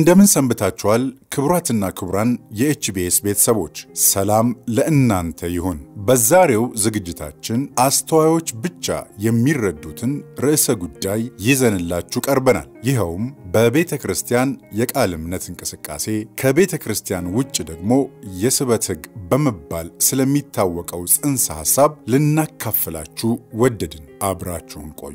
እንደምን ሰንብታችኋል? ክቡራትና ክቡራን የኤችቢኤስ ቤተሰቦች ሰላም ለእናንተ ይሁን። በዛሬው ዝግጅታችን አስተዋዮች ብቻ የሚረዱትን ርዕሰ ጉዳይ ይዘንላችሁ ቀርበናል። ይኸውም በቤተ ክርስቲያን የቃል እምነት እንቅስቃሴ ከቤተ ክርስቲያን ውጭ ደግሞ የስበት ሕግ በመባል ስለሚታወቀው ጽንሰ ሐሳብ ልናካፍላችሁ ወደድን። አብራችሁን ቆዩ።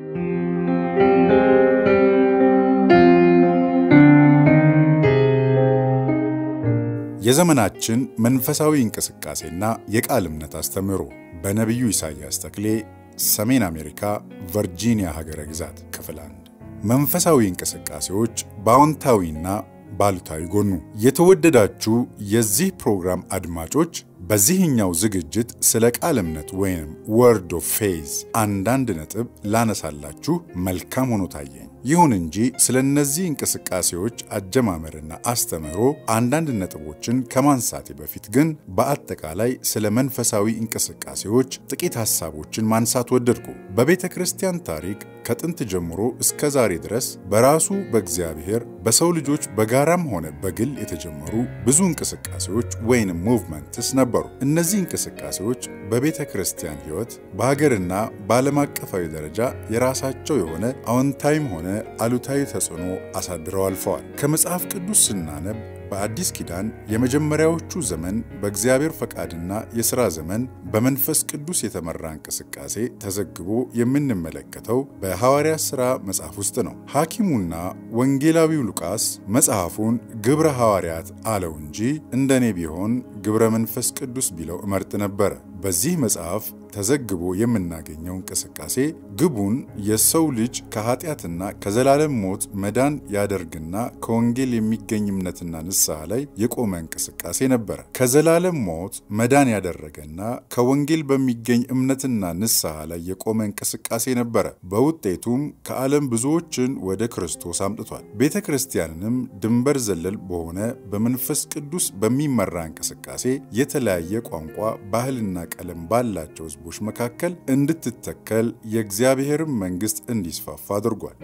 የዘመናችን መንፈሳዊ እንቅስቃሴና የቃል እምነት አስተምህሮ በነቢዩ ኢሳይያስ ተክሌ ሰሜን አሜሪካ ቨርጂኒያ ሀገረ ግዛት ክፍል አንድ መንፈሳዊ እንቅስቃሴዎች በአዎንታዊና ባሉታዊ ጎኑ። የተወደዳችሁ የዚህ ፕሮግራም አድማጮች በዚህኛው ዝግጅት ስለ ቃል እምነት ወይም ወርድ ኦፍ ፌዝ አንዳንድ ነጥብ ላነሳላችሁ መልካም ሆኖ ታየኝ። ይሁን እንጂ ስለ እነዚህ እንቅስቃሴዎች አጀማመርና አስተምህሮ አንዳንድ ነጥቦችን ከማንሳቴ በፊት ግን በአጠቃላይ ስለ መንፈሳዊ እንቅስቃሴዎች ጥቂት ሐሳቦችን ማንሳት ወደድኩ። በቤተ ክርስቲያን ታሪክ ከጥንት ጀምሮ እስከ ዛሬ ድረስ በራሱ በእግዚአብሔር በሰው ልጆች በጋራም ሆነ በግል የተጀመሩ ብዙ እንቅስቃሴዎች ወይንም ሙቭመንትስ ነበሩ። እነዚህ እንቅስቃሴዎች በቤተ ክርስቲያን ሕይወት በሀገርና በዓለም አቀፋዊ ደረጃ የራሳቸው የሆነ አዎንታዊም ሆነ አሉታዊ ተጽዕኖ አሳድረው አልፈዋል። ከመጽሐፍ ቅዱስ ስናነብ በአዲስ ኪዳን የመጀመሪያዎቹ ዘመን በእግዚአብሔር ፈቃድና የሥራ ዘመን በመንፈስ ቅዱስ የተመራ እንቅስቃሴ ተዘግቦ የምንመለከተው በሐዋርያት ሥራ መጽሐፍ ውስጥ ነው። ሐኪሙና ወንጌላዊው ሉቃስ መጽሐፉን ግብረ ሐዋርያት አለው እንጂ እንደኔ ቢሆን ግብረ መንፈስ ቅዱስ ቢለው እመርጥ ነበረ። በዚህ መጽሐፍ ተዘግቦ የምናገኘው እንቅስቃሴ ግቡን የሰው ልጅ ከኃጢአትና ከዘላለም ሞት መዳን ያደርግና ከወንጌል የሚገኝ እምነትና ንስሐ ላይ የቆመ እንቅስቃሴ ነበረ። ከዘላለም ሞት መዳን ያደረገና ከወንጌል በሚገኝ እምነትና ንስሐ ላይ የቆመ እንቅስቃሴ ነበረ። በውጤቱም ከዓለም ብዙዎችን ወደ ክርስቶስ አምጥቷል። ቤተ ክርስቲያንንም ድንበር ዘለል በሆነ በመንፈስ ቅዱስ በሚመራ እንቅስቃሴ የተለያየ ቋንቋ፣ ባህልና ቀለም ባላቸው ሕዝቦች መካከል እንድትተከል የእግዚአብሔርን መንግሥት እንዲስፋፋ አድርጓል።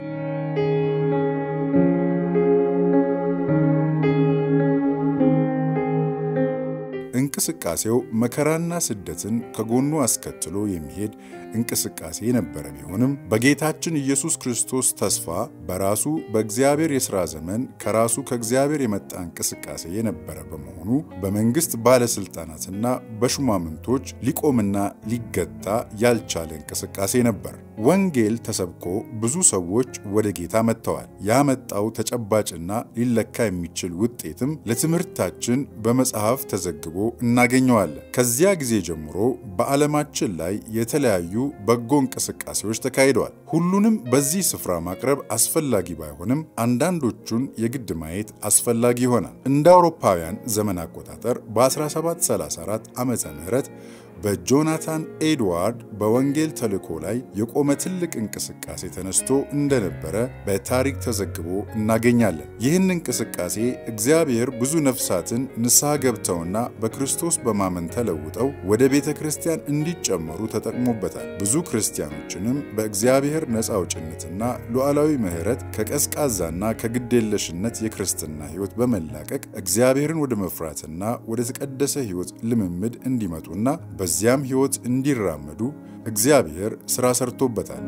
እንቅስቃሴው መከራና ስደትን ከጎኑ አስከትሎ የሚሄድ እንቅስቃሴ የነበረ ቢሆንም በጌታችን ኢየሱስ ክርስቶስ ተስፋ በራሱ በእግዚአብሔር የሥራ ዘመን ከራሱ ከእግዚአብሔር የመጣ እንቅስቃሴ የነበረ በመሆኑ በመንግሥት ባለሥልጣናትና በሹማምንቶች ሊቆምና ሊገታ ያልቻለ እንቅስቃሴ ነበር። ወንጌል ተሰብኮ ብዙ ሰዎች ወደ ጌታ መጥተዋል። ያመጣው ተጨባጭና ሊለካ የሚችል ውጤትም ለትምህርታችን በመጽሐፍ ተዘግቦ እናገኘዋለን። ከዚያ ጊዜ ጀምሮ በዓለማችን ላይ የተለያዩ በጎ እንቅስቃሴዎች ተካሂደዋል። ሁሉንም በዚህ ስፍራ ማቅረብ አስፈላጊ ባይሆንም አንዳንዶቹን የግድ ማየት አስፈላጊ ይሆናል። እንደ አውሮፓውያን ዘመን አቆጣጠር በ1734 ዓመተ ምህረት በጆናታን ኤድዋርድ በወንጌል ተልእኮ ላይ የቆመ ትልቅ እንቅስቃሴ ተነስቶ እንደነበረ በታሪክ ተዘግቦ እናገኛለን። ይህን እንቅስቃሴ እግዚአብሔር ብዙ ነፍሳትን ንስሐ ገብተውና በክርስቶስ በማመን ተለውጠው ወደ ቤተ ክርስቲያን እንዲጨመሩ ተጠቅሞበታል። ብዙ ክርስቲያኖችንም በእግዚአብሔር ነፃ አውጭነትና ሉዓላዊ ምሕረት ከቀዝቃዛና ከግዴለሽነት የክርስትና ሕይወት በመላቀቅ እግዚአብሔርን ወደ መፍራትና ወደ ተቀደሰ ሕይወት ልምምድ እንዲመጡና በዚያም ሕይወት እንዲራመዱ እግዚአብሔር ሥራ ሰርቶበታል።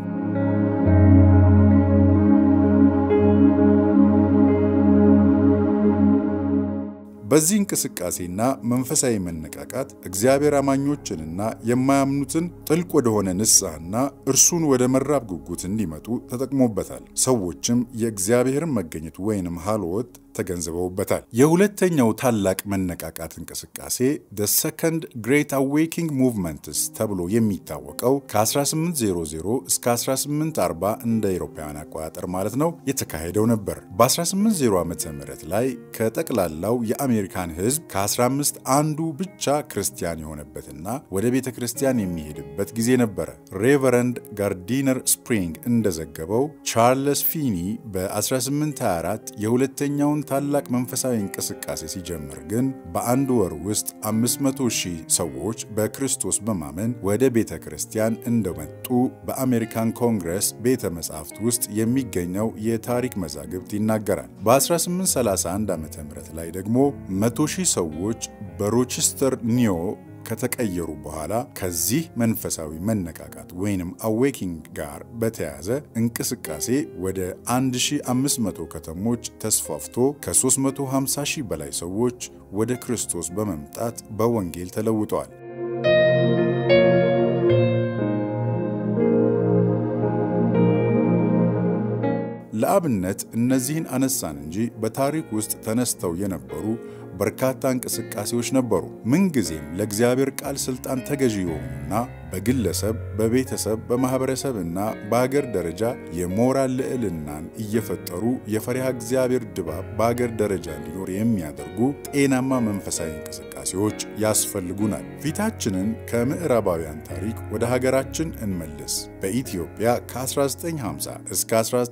በዚህ እንቅስቃሴና መንፈሳዊ መነቃቃት እግዚአብሔር አማኞችንና የማያምኑትን ጥልቅ ወደሆነ ንስሐና እርሱን ወደ መራብ ጉጉት እንዲመጡ ተጠቅሞበታል። ሰዎችም የእግዚአብሔርን መገኘት ወይንም ሀልወት ተገንዝበውበታል። የሁለተኛው ታላቅ መነቃቃት እንቅስቃሴ ደ ሰከንድ ግሬት አዌኪንግ ሙቭመንትስ ተብሎ የሚታወቀው ከ1800 እስከ 1840 እንደ አውሮፓውያን አቆጣጠር ማለት ነው የተካሄደው ነበር። በ1800 ዓ ም ላይ ከጠቅላላው የአሜሪካን ሕዝብ ከ15 አንዱ ብቻ ክርስቲያን የሆነበትና ወደ ቤተ ክርስቲያን የሚሄድበት ጊዜ ነበረ። ሬቨረንድ ጋርዲነር ስፕሪንግ እንደዘገበው ቻርለስ ፊኒ በ1824 የሁለተኛውን ታላቅ መንፈሳዊ እንቅስቃሴ ሲጀምር ግን በአንድ ወር ውስጥ 500 ሺህ ሰዎች በክርስቶስ በማመን ወደ ቤተ ክርስቲያን እንደመጡ በአሜሪካን ኮንግረስ ቤተ መጻሕፍት ውስጥ የሚገኘው የታሪክ መዛግብት ይናገራል። በ1831 ዓ ም ላይ ደግሞ 100 ሺህ ሰዎች በሮችስተር ኒዮ ከተቀየሩ በኋላ ከዚህ መንፈሳዊ መነቃቃት ወይንም አዌኪንግ ጋር በተያያዘ እንቅስቃሴ ወደ 1500 ከተሞች ተስፋፍቶ ከ350 ሺህ በላይ ሰዎች ወደ ክርስቶስ በመምጣት በወንጌል ተለውጠዋል። ለአብነት እነዚህን አነሳን እንጂ በታሪክ ውስጥ ተነስተው የነበሩ በርካታ እንቅስቃሴዎች ነበሩ። ምንጊዜም ለእግዚአብሔር ቃል ሥልጣን ተገዢ የሆኑና በግለሰብ፣ በቤተሰብ፣ በማኅበረሰብና በአገር ደረጃ የሞራል ልዕልናን እየፈጠሩ የፈሪሃ እግዚአብሔር ድባብ በአገር ደረጃ እንዲኖር የሚያደርጉ ጤናማ መንፈሳዊ እንቅስቃሴዎች ያስፈልጉናል። ፊታችንን ከምዕራባውያን ታሪክ ወደ ሀገራችን እንመልስ። በኢትዮጵያ ከ1950 እስከ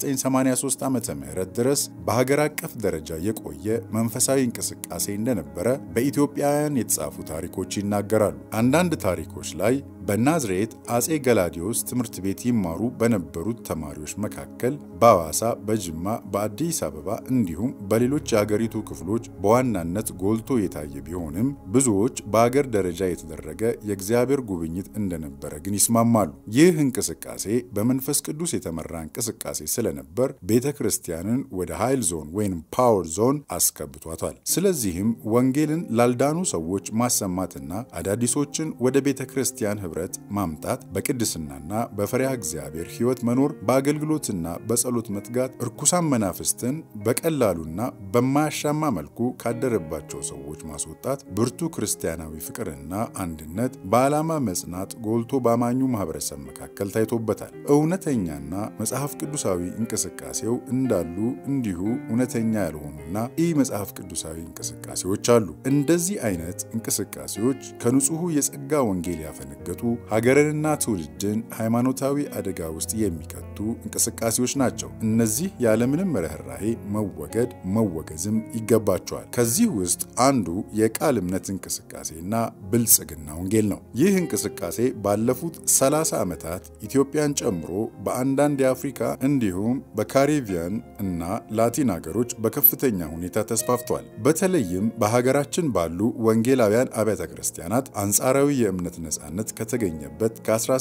1983 ዓ ም ድረስ በሀገር አቀፍ ደረጃ የቆየ መንፈሳዊ እንቅስቃሴ እንደነበረ በኢትዮጵያውያን የተጻፉ ታሪኮች ይናገራሉ። አንዳንድ ታሪኮች ላይ በናዝሬት አጼ ገላዲዮስ ትምህርት ቤት ይማሩ በነበሩት ተማሪዎች መካከል በሐዋሳ፣ በጅማ፣ በአዲስ አበባ እንዲሁም በሌሎች የአገሪቱ ክፍሎች በዋናነት ጎልቶ የታየ ቢሆንም ብዙዎች በአገር ደረጃ የተደረገ የእግዚአብሔር ጉብኝት እንደነበረ ግን ይስማማሉ። ይህ እንቅስቃሴ በመንፈስ ቅዱስ የተመራ እንቅስቃሴ ስለነበር ቤተ ክርስቲያንን ወደ ኃይል ዞን ወይም ፓወር ዞን አስከብቷታል። ስለዚህም ወንጌልን ላልዳኑ ሰዎች ማሰማትና አዳዲሶችን ወደ ቤተ ክርስቲያን ህብረት ማምጣት በቅድስናና በፈሪሃ እግዚአብሔር ሕይወት መኖር በአገልግሎትና በጸሎት መትጋት እርኩሳን መናፍስትን በቀላሉና በማያሻማ መልኩ ካደረባቸው ሰዎች ማስወጣት ብርቱ ክርስቲያናዊ ፍቅርና አንድነት በዓላማ መጽናት ጎልቶ በአማኙ ማህበረሰብ መካከል ታይቶበታል። እውነተኛና መጽሐፍ ቅዱሳዊ እንቅስቃሴው እንዳሉ እንዲሁ እውነተኛ ያልሆኑና ኢ መጽሐፍ ቅዱሳዊ እንቅስቃሴዎች አሉ። እንደዚህ አይነት እንቅስቃሴዎች ከንጹሑ የጸጋ ወንጌል ያፈነገጡ ሀገርንና ትውልድን ሃይማኖታዊ አደጋ ውስጥ የሚከቱ እንቅስቃሴዎች ናቸው። እነዚህ ያለምንም ርኅራሄ መወገድ መወገዝም ይገባቸዋል። ከዚህ ውስጥ አንዱ የቃል እምነት እንቅስቃሴና ብልጽግና ወንጌል ነው። ይህ እንቅስቃሴ ባለፉት 30 ዓመታት ኢትዮጵያን ጨምሮ በአንዳንድ የአፍሪካ እንዲሁም በካሪቢያን እና ላቲን ሀገሮች በከፍተኛ ሁኔታ ተስፋፍቷል። በተለይም በሀገራችን ባሉ ወንጌላውያን አብያተ ክርስቲያናት አንጻራዊ የእምነት ነጻነት ከተገኘበት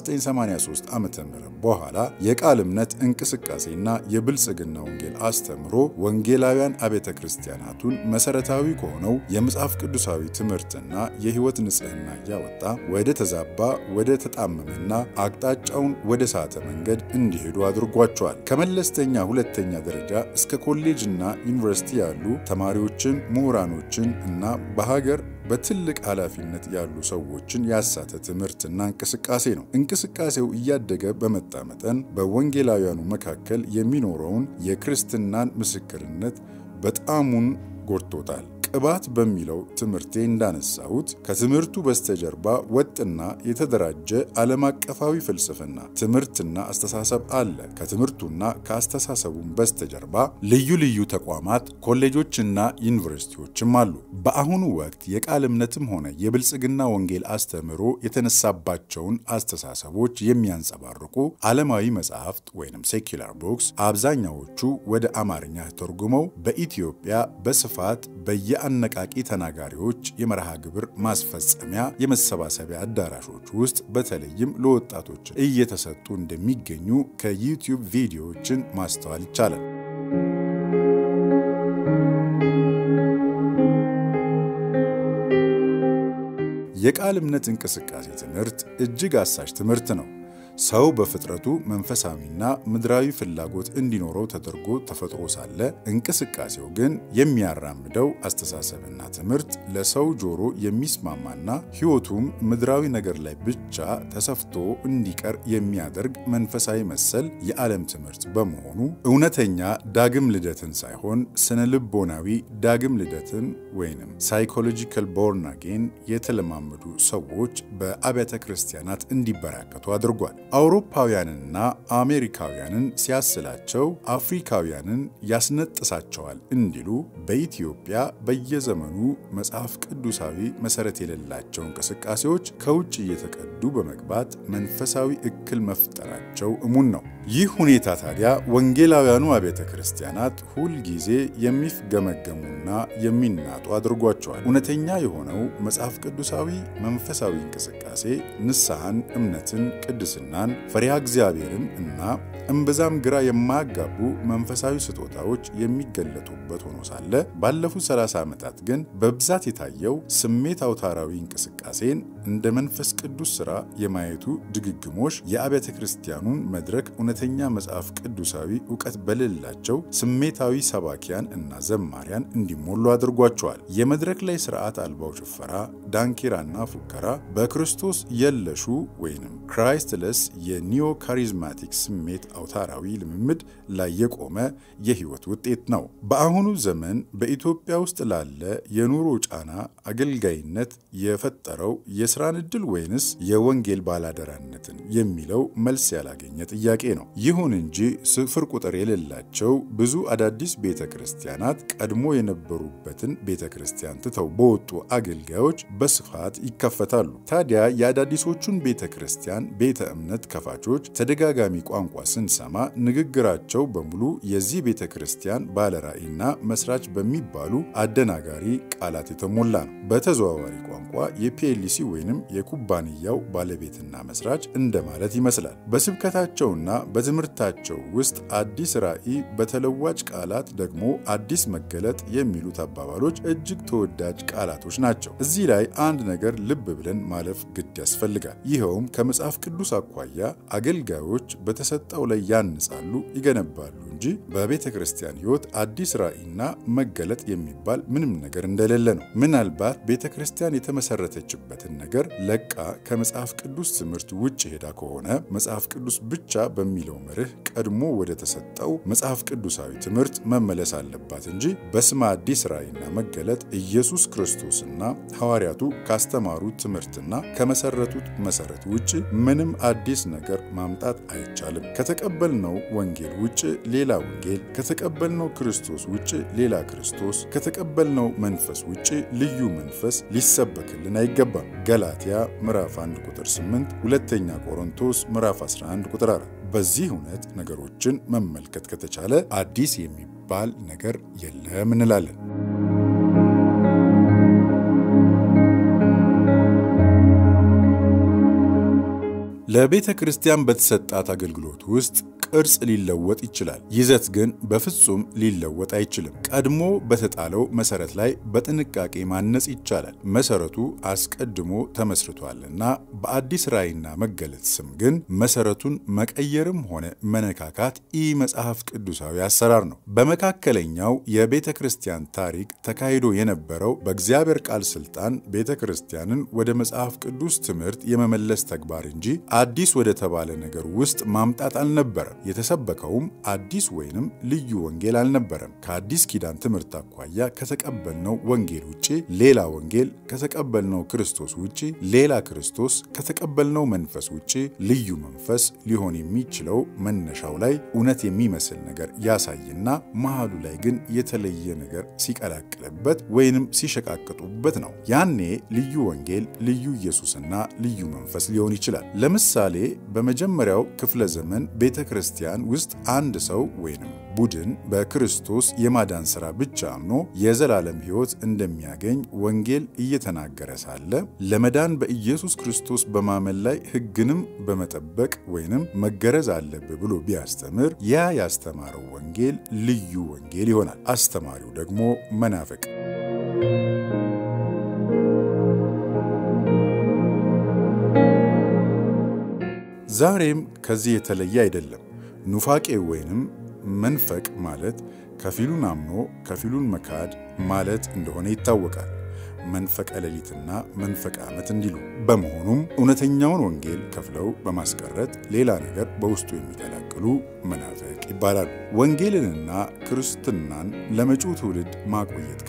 ከ1983 ዓ ም በኋላ የቃል እምነት እንቅስቃሴና የብልጽግና ወንጌል አስተምሮ ወንጌላውያን አብያተ ክርስቲያናቱን መሰረታዊ ከሆነው የመጽሐፍ ቅዱሳዊ ትምህርትና የሕይወት ንጽሕና እያወጣ ወደ ተዛባ ወደ ተጣመመና አቅጣጫውን ወደ ሳተ መንገድ እንዲሄዱ አድርጓቸዋል። ከመለስተኛ ሁለተኛ ደረጃ እስከ ኮሌጅና ዩኒቨርሲቲ ያሉ ተማሪዎችን፣ ምሁራኖችን እና በሀገር በትልቅ ኃላፊነት ያሉ ሰዎችን ያሳተ ትምህርትና እንቅስቃሴ ነው። እንቅስቃሴው እያደገ በመጣ መጠን በወንጌላውያኑ መካከል የሚኖረውን የክርስትናን ምስክርነት በጣሙን ጎድቶታል። ቅባት በሚለው ትምህርቴ እንዳነሳሁት ከትምህርቱ በስተጀርባ ወጥና የተደራጀ ዓለም አቀፋዊ ፍልስፍና ትምህርትና አስተሳሰብ አለ። ከትምህርቱና ከአስተሳሰቡም በስተጀርባ ልዩ ልዩ ተቋማት፣ ኮሌጆችና ዩኒቨርሲቲዎችም አሉ። በአሁኑ ወቅት የቃል እምነትም ሆነ የብልጽግና ወንጌል አስተምህሮ የተነሳባቸውን አስተሳሰቦች የሚያንጸባርቁ ዓለማዊ መጽሐፍት ወይም ሴኪላር ቡክስ አብዛኛዎቹ ወደ አማርኛ ተርጉመው በኢትዮጵያ በስፋት በየ አነቃቂ ተናጋሪዎች የመርሃ ግብር ማስፈጸሚያ የመሰባሰቢያ አዳራሾች ውስጥ በተለይም ለወጣቶች እየተሰጡ እንደሚገኙ ከዩቲዩብ ቪዲዮዎችን ማስተዋል ይቻላል። የቃል እምነት እንቅስቃሴ ትምህርት እጅግ አሳሽ ትምህርት ነው። ሰው በፍጥረቱ መንፈሳዊና ምድራዊ ፍላጎት እንዲኖረው ተደርጎ ተፈጥሮ ሳለ እንቅስቃሴው ግን የሚያራምደው አስተሳሰብና ትምህርት ለሰው ጆሮ የሚስማማና ሕይወቱም ምድራዊ ነገር ላይ ብቻ ተሰፍቶ እንዲቀር የሚያደርግ መንፈሳዊ መሰል የዓለም ትምህርት በመሆኑ እውነተኛ ዳግም ልደትን ሳይሆን ስነ ልቦናዊ ዳግም ልደትን ወይንም ሳይኮሎጂካል ቦርን አጌን የተለማመዱ ሰዎች በአብያተ ክርስቲያናት እንዲበራከቱ አድርጓል። አውሮፓውያንንና አሜሪካውያንን ሲያስላቸው አፍሪካውያንን ያስነጥሳቸዋል እንዲሉ በኢትዮጵያ በየዘመኑ መጽሐፍ ቅዱሳዊ መሰረት የሌላቸው እንቅስቃሴዎች ከውጭ እየተቀዱ በመግባት መንፈሳዊ እክል መፍጠራቸው እሙን ነው። ይህ ሁኔታ ታዲያ ወንጌላውያኑ አብያተ ክርስቲያናት ሁልጊዜ የሚፍገመገሙና የሚናጡ አድርጓቸዋል። እውነተኛ የሆነው መጽሐፍ ቅዱሳዊ መንፈሳዊ እንቅስቃሴ ንስሐን፣ እምነትን፣ ቅድስናን፣ ፈሪሃ እግዚአብሔርን እና እምብዛም ግራ የማያጋቡ መንፈሳዊ ስጦታዎች የሚገለጡበት ሆኖ ሳለ ባለፉት 30 ዓመታት ግን በብዛት የታየው ስሜት አውታራዊ እንቅስቃሴን እንደ መንፈስ ቅዱስ ሥራ የማየቱ ድግግሞሽ የአብያተ ክርስቲያኑን መድረክ እውነተኛ መጽሐፍ ቅዱሳዊ እውቀት በሌላቸው ስሜታዊ ሰባኪያን እና ዘማሪያን እንዲሞሉ አድርጓቸዋል። የመድረክ ላይ ስርዓት አልባው ጭፈራ፣ ዳንኪራና ፉከራ በክርስቶስ የለሹ ወይንም ክራይስትለስ የኒዮ ካሪዝማቲክ ስሜት አውታራዊ ልምምድ ላይ የቆመ የህይወት ውጤት ነው። በአሁኑ ዘመን በኢትዮጵያ ውስጥ ላለ የኑሮ ጫና አገልጋይነት የፈጠረው የስራን ዕድል ወይንስ የወንጌል ባላደራነትን የሚለው መልስ ያላገኘ ጥያቄ ነው። ይሁን እንጂ ስፍር ቁጥር የሌላቸው ብዙ አዳዲስ ቤተ ክርስቲያናት ቀድሞ የነበሩበትን ቤተ ክርስቲያን ትተው በወጡ አገልጋዮች በስፋት ይከፈታሉ። ታዲያ የአዳዲሶቹን ቤተ ክርስቲያን ቤተ እምነት ከፋቾች ተደጋጋሚ ቋንቋ ስንሰማ ንግግራቸው በሙሉ የዚህ ቤተ ክርስቲያን ባለራዕይና መስራች በሚባሉ አደናጋሪ ቃላት የተሞላ ነው። በተዘዋዋሪ ቋንቋ የፒኤልሲ ወይንም የኩባንያው ባለቤትና መስራች እንደማለት ይመስላል። በስብከታቸውና በትምህርታቸው ውስጥ አዲስ ራዕይ፣ በተለዋጭ ቃላት ደግሞ አዲስ መገለጥ የሚሉት አባባሎች እጅግ ተወዳጅ ቃላቶች ናቸው። እዚህ ላይ አንድ ነገር ልብ ብለን ማለፍ ግድ ያስፈልጋል። ይኸውም ከመጽሐፍ ቅዱስ አኳያ አገልጋዮች በተሰጠው ላይ ያንጻሉ፣ ይገነባሉ እንጂ በቤተ ክርስቲያን ሕይወት አዲስ ራዕይና መገለጥ የሚባል ምንም ነገር እንደሌለ ነው። ምናልባት ቤተ ክርስቲያን የተመሰረተችበትን ነገር ለቃ ከመጽሐፍ ቅዱስ ትምህርት ውጭ ሄዳ ከሆነ መጽሐፍ ቅዱስ ብቻ በሚለው መርህ ቀድሞ ወደ ተሰጠው መጽሐፍ ቅዱሳዊ ትምህርት መመለስ አለባት እንጂ በስመ አዲስ ራዕይና መገለጥ ኢየሱስ ክርስቶስና ሐዋርያቱ ካስተማሩት ትምህርትና ከመሰረቱት መሰረት ውጭ ምንም አዲስ ነገር ማምጣት አይቻልም። ከተቀበልነው ወንጌል ውጭ ሌላ ወንጌል፣ ከተቀበልነው ክርስቶስ ውጭ ሌላ ክርስቶስ፣ ከተቀበልነው መንፈስ ውጭ ልዩ መንፈስ ሊሰበክልን አይገባም። ገላትያ ምዕራፍ 1 ቁጥር 8፣ ሁለተኛ ቆሮንቶስ ምዕራፍ 11 ቁጥር 4። በዚህ እውነት ነገሮችን መመልከት ከተቻለ አዲስ የሚባል ነገር የለም እንላለን። ለቤተ ክርስቲያን በተሰጣት አገልግሎት ውስጥ ቅርጽ ሊለወጥ ይችላል። ይዘት ግን በፍጹም ሊለወጥ አይችልም። ቀድሞ በተጣለው መሰረት ላይ በጥንቃቄ ማነጽ ይቻላል። መሰረቱ አስቀድሞ ተመስርቷልና በአዲስ ራዕይና መገለጥ ስም ግን መሰረቱን መቀየርም ሆነ መነካካት ኢ መጽሐፍ ቅዱሳዊ አሰራር ነው። በመካከለኛው የቤተ ክርስቲያን ታሪክ ተካሂዶ የነበረው በእግዚአብሔር ቃል ስልጣን ቤተ ክርስቲያንን ወደ መጽሐፍ ቅዱስ ትምህርት የመመለስ ተግባር እንጂ አዲስ ወደ ተባለ ነገር ውስጥ ማምጣት አልነበረም። የተሰበከውም አዲስ ወይንም ልዩ ወንጌል አልነበረም። ከአዲስ ኪዳን ትምህርት አኳያ ከተቀበልነው ወንጌል ውጭ ሌላ ወንጌል፣ ከተቀበልነው ክርስቶስ ውጭ ሌላ ክርስቶስ፣ ከተቀበልነው መንፈስ ውጭ ልዩ መንፈስ ሊሆን የሚችለው መነሻው ላይ እውነት የሚመስል ነገር ያሳይና መሃሉ ላይ ግን የተለየ ነገር ሲቀላቅልበት ወይንም ሲሸቃቅጡበት ነው። ያኔ ልዩ ወንጌል፣ ልዩ ኢየሱስና ልዩ መንፈስ ሊሆን ይችላል። ለምሳሌ በመጀመሪያው ክፍለ ዘመን ቤተ ክርስቲያን ውስጥ አንድ ሰው ወይንም ቡድን በክርስቶስ የማዳን ሥራ ብቻ አምኖ የዘላለም ሕይወት እንደሚያገኝ ወንጌል እየተናገረ ሳለ ለመዳን በኢየሱስ ክርስቶስ በማመን ላይ ሕግንም በመጠበቅ ወይንም መገረዝ አለብህ ብሎ ቢያስተምር ያ ያስተማረው ወንጌል ልዩ ወንጌል ይሆናል። አስተማሪው ደግሞ መናፍቅ ዛሬም ከዚህ የተለየ አይደለም። ኑፋቄ ወይንም መንፈቅ ማለት ከፊሉን አምኖ ከፊሉን መካድ ማለት እንደሆነ ይታወቃል። መንፈቀ ሌሊትና መንፈቀ ዓመት እንዲሉ። በመሆኑም እውነተኛውን ወንጌል ከፍለው በማስቀረት ሌላ ነገር በውስጡ የሚቀላቅሉ መናፍቅ ይባላሉ። ወንጌልንና ክርስትናን ለመጪው ትውልድ ማቆየት ካስፈለገ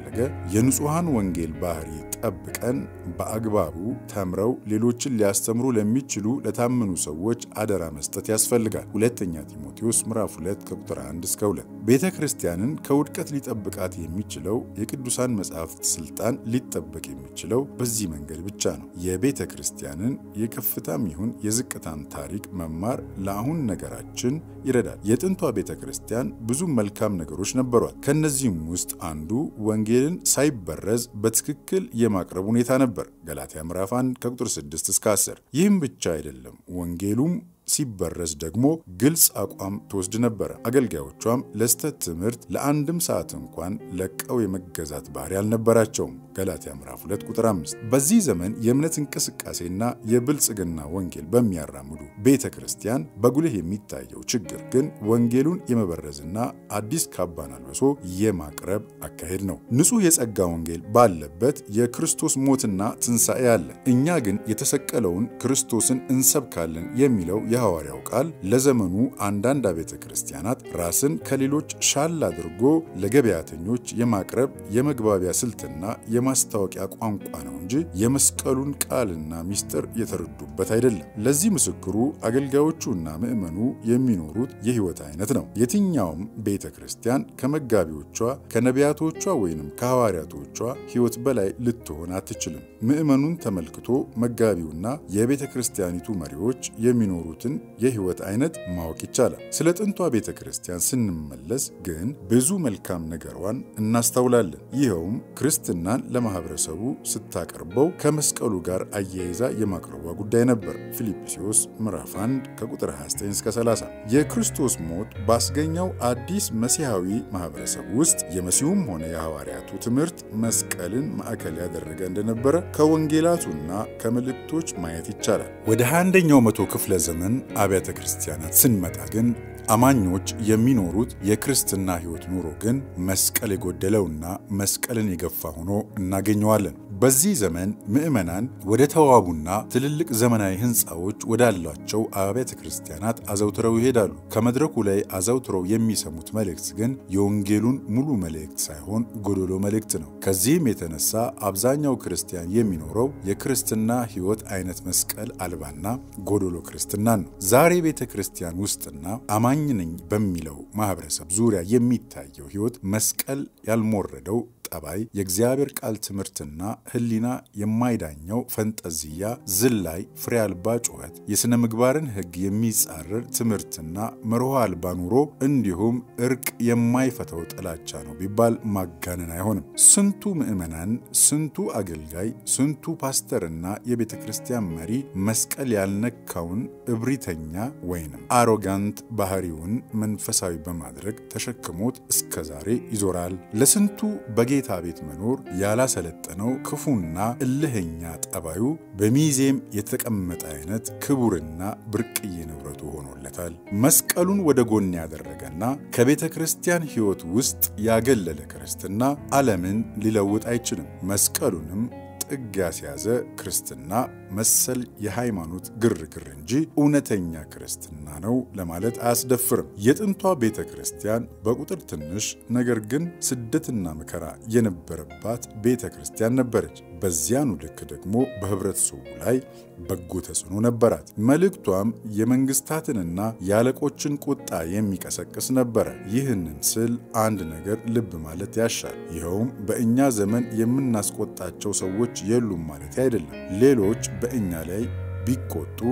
እያደረገ የንጹሐን ወንጌል ባህሪ ጠብቀን በአግባቡ ተምረው ሌሎችን ሊያስተምሩ ለሚችሉ ለታመኑ ሰዎች አደራ መስጠት ያስፈልጋል። ሁለተኛ ጢሞቴዎስ ምዕራፍ 2 ከቁጥር 1 እስከ 2። ቤተ ክርስቲያንን ከውድቀት ሊጠብቃት የሚችለው የቅዱሳን መጻሕፍት ስልጣን ሊጠበቅ የሚችለው በዚህ መንገድ ብቻ ነው። የቤተ ክርስቲያንን የከፍታም ይሁን የዝቅታን ታሪክ መማር ለአሁን ነገራችን ይረዳል። የጥንቷ ቤተ ክርስቲያን ብዙ መልካም ነገሮች ነበሯት። ከእነዚህም ውስጥ አንዱ ወንጌልን ሳይበረዝ በትክክል የማቅረብ ሁኔታ ነበር። ገላትያ ምዕራፍ 1 ከቁጥር 6 እስከ 10። ይህም ብቻ አይደለም፣ ወንጌሉም ሲበረዝ ደግሞ ግልጽ አቋም ትወስድ ነበረ። አገልጋዮቿም ለስተት ትምህርት ለአንድም ሰዓት እንኳን ለቀው የመገዛት ባህሪ አልነበራቸውም። ገላትያ ምዕራፍ 2 ቁጥር 5። በዚህ ዘመን የእምነት እንቅስቃሴና የብልጽግና ወንጌል በሚያራምዱ ቤተ ክርስቲያን በጉልህ የሚታየው ችግር ግን ወንጌሉን የመበረዝና አዲስ ካባን አልብሶ የማቅረብ አካሄድ ነው። ንጹሕ የጸጋ ወንጌል ባለበት የክርስቶስ ሞትና ትንሣኤ አለ። እኛ ግን የተሰቀለውን ክርስቶስን እንሰብካለን የሚለው የሐዋርያው ቃል ለዘመኑ አንዳንድ አብያተ ክርስቲያናት ራስን ከሌሎች ሻል አድርጎ ለገበያተኞች የማቅረብ የመግባቢያ ስልትና የማስታወቂያ ቋንቋ ነው እንጂ የመስቀሉን ቃልና ምስጢር የተረዱበት አይደለም። ለዚህ ምስክሩ አገልጋዮቹና ምዕመኑ የሚኖሩት የሕይወት አይነት ነው። የትኛውም ቤተ ክርስቲያን ከመጋቢዎቿ ከነቢያቶቿ ወይንም ከሐዋርያቶቿ ሕይወት በላይ ልትሆን አትችልም። ምዕመኑን ተመልክቶ መጋቢውና የቤተ ክርስቲያኒቱ መሪዎች የሚኖሩትን የሕይወት አይነት ማወቅ ይቻላል። ስለ ጥንቷ ቤተ ክርስቲያን ስንመለስ ግን ብዙ መልካም ነገሯን እናስተውላለን። ይኸውም ክርስትናን ለማህበረሰቡ ስታቀርበው ከመስቀሉ ጋር አያይዛ የማቅረቧ ጉዳይ ነበር። ፊልጵስዩስ ምዕራፍ 1 ከቁጥር 29 እስከ 30 የክርስቶስ ሞት ባስገኘው አዲስ መሲሐዊ ማህበረሰብ ውስጥ የመሲሁም ሆነ የሐዋርያቱ ትምህርት መስቀልን ማዕከል ያደረገ እንደነበረ ከወንጌላቱና ከመልእክቶች ማየት ይቻላል። ወደ 21ኛው መቶ ክፍለ ዘመን አብያተ ክርስቲያናት ስንመጣ ግን አማኞች የሚኖሩት የክርስትና ሕይወት ኑሮ ግን መስቀል የጎደለውና መስቀልን የገፋ ሆኖ እናገኘዋለን። በዚህ ዘመን ምዕመናን ወደ ተዋቡና ትልልቅ ዘመናዊ ሕንፃዎች ወዳሏቸው አብያተ ክርስቲያናት አዘውትረው ይሄዳሉ። ከመድረኩ ላይ አዘውትረው የሚሰሙት መልእክት ግን የወንጌሉን ሙሉ መልእክት ሳይሆን ጎዶሎ መልእክት ነው። ከዚህም የተነሳ አብዛኛው ክርስቲያን የሚኖረው የክርስትና ሕይወት አይነት መስቀል አልባና ጎዶሎ ክርስትናን ነው። ዛሬ ቤተ ክርስቲያን ውስጥና አማኝ ነኝ በሚለው ማህበረሰብ ዙሪያ የሚታየው ሕይወት መስቀል ያልሞረደው ጠባይ፣ የእግዚአብሔር ቃል ትምህርትና ሕሊና የማይዳኘው ፈንጠዝያ፣ ዝላይ፣ ፍሬ አልባ ጩኸት፣ የሥነ ምግባርን ሕግ የሚጻረር ትምህርትና መርሆ አልባ ኑሮ እንዲሁም እርቅ የማይፈተው ጥላቻ ነው ቢባል ማጋነን አይሆንም። ስንቱ ምዕመናን፣ ስንቱ አገልጋይ፣ ስንቱ ፓስተርና የቤተ ክርስቲያን መሪ መስቀል ያልነካውን እብሪተኛ ወይንም አሮጋንት ባህሪውን መንፈሳዊ በማድረግ ተሸክሞት እስከ ዛሬ ይዞራል። ለስንቱ በጌታ ቤት መኖር ያላሰለጠነው ክፉና እልህኛ ጠባዩ በሚዜም የተቀመጠ አይነት ክቡርና ብርቅዬ ንብረቱ ሆኖለታል። መስቀሉን ወደ ጎን ያደረገና ከቤተ ክርስቲያን ሕይወት ውስጥ ያገለለ ክርስትና ዓለምን ሊለውጥ አይችልም። መስቀሉንም ጥግ ያስያዘ ክርስትና መሰል የሃይማኖት ግርግር እንጂ እውነተኛ ክርስትና ነው ለማለት አያስደፍርም። የጥንቷ ቤተ ክርስቲያን በቁጥር ትንሽ ነገር ግን ስደትና መከራ የነበረባት ቤተ ክርስቲያን ነበረች። በዚያኑ ልክ ደግሞ በህብረተሰቡ ላይ በጎ ተጽዕኖ ነበራት። መልእክቷም የመንግስታትንና የአለቆችን ቁጣ የሚቀሰቅስ ነበረ። ይህንን ስል አንድ ነገር ልብ ማለት ያሻል። ይኸውም በእኛ ዘመን የምናስቆጣቸው ሰዎች የሉም ማለት አይደለም። ሌሎች በእኛ ላይ ቢቆጡ